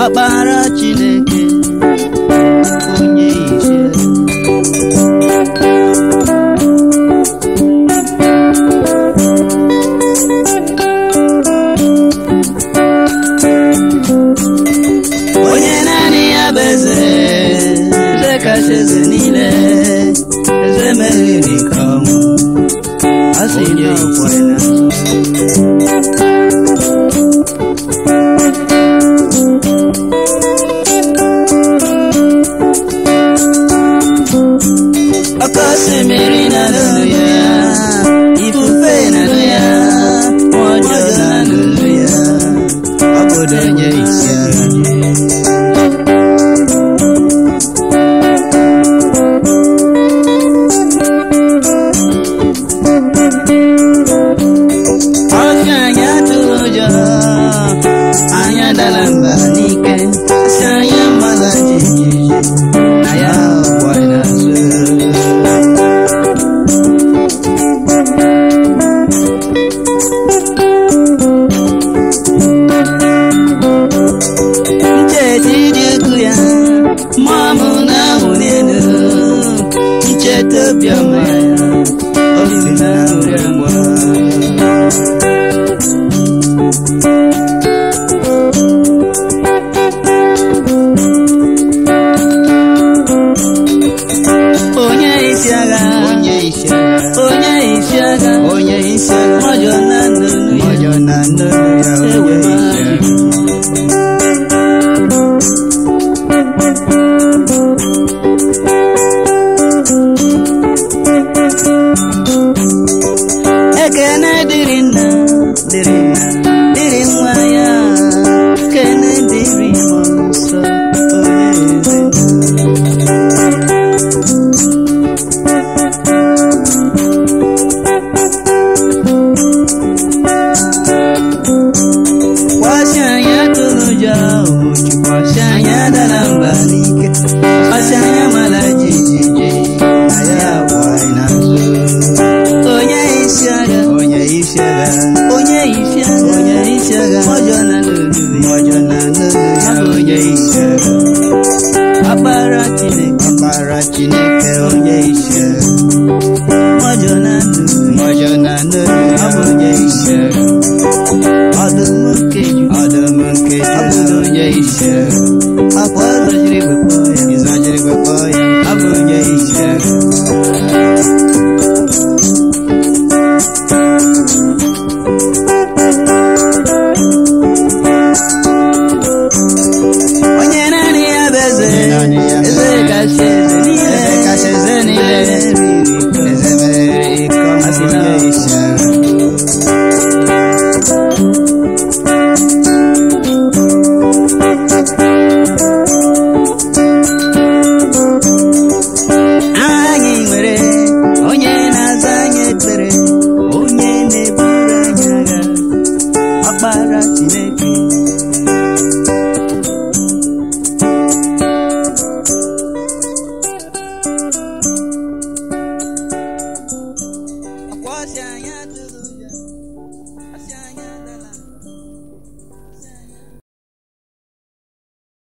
ọkpara Chineke onye ise onye naanị ya bụ eze eze kacha eze niile eze meriri ka ọnwụ a sị na ọkwa ya n'azụ Ọkọ osimiri na n'olu ya, ifufe na n'olu ya, mmụọ ọjọọ na n'olu ya, ọ bụdo onye isi agha nye. Ọsị anyị atụrụ ụjọ, anyị adala mba n'ike, si anyị mmadụ jijiji, na ya ọgbọ n'azụ. Ncheta ịdị ukwu ya, mmụọ m na-ahụ n'elu, ncheta obiọma ya, obi na-ahụrị agwa. onye isi agha onye isi agha onye isi agha onye isi agha mọjọ na nnụnụ ya ọjọ na nnụnụ ya Ewe onye ma. isi agha ekene dịrị nna dịrị nna dịrị nwa ya kene dịrị mmụọ nsọ onye eze kwasị anyị atụrụ ụjọ ụbọchị kwasị anyị adara mba n'ike kwasị anyị amala jijiji na ya bụ anyị n'azụ onye isi agha onye isi agha onye isi agha onye isi agha ọjọọ na n'olulu ya ọjọ na nnụnụ ya onye isi agha akpara Chineke ọkpara Chineke onye isi agha ọjọọ na n'olulu ya ọjọ na nnụnụ ya onye isi agha ọdụm nkeju ọdụm nke Juda onye isi agha akwa ọzọjiri wepụ ya ịzọjiri gbakpọ ya ọ bụ onye isi agha onye naanị ya bụ eze Onye naanị ya bụ eze eze. kacha eze niile Eze kacha eze niile. eze meriri ike ọma Asị na onye isi agha anyị nwere onye na-aza anyị ekpere onye na-eburu anyị agha ọkpara Chineke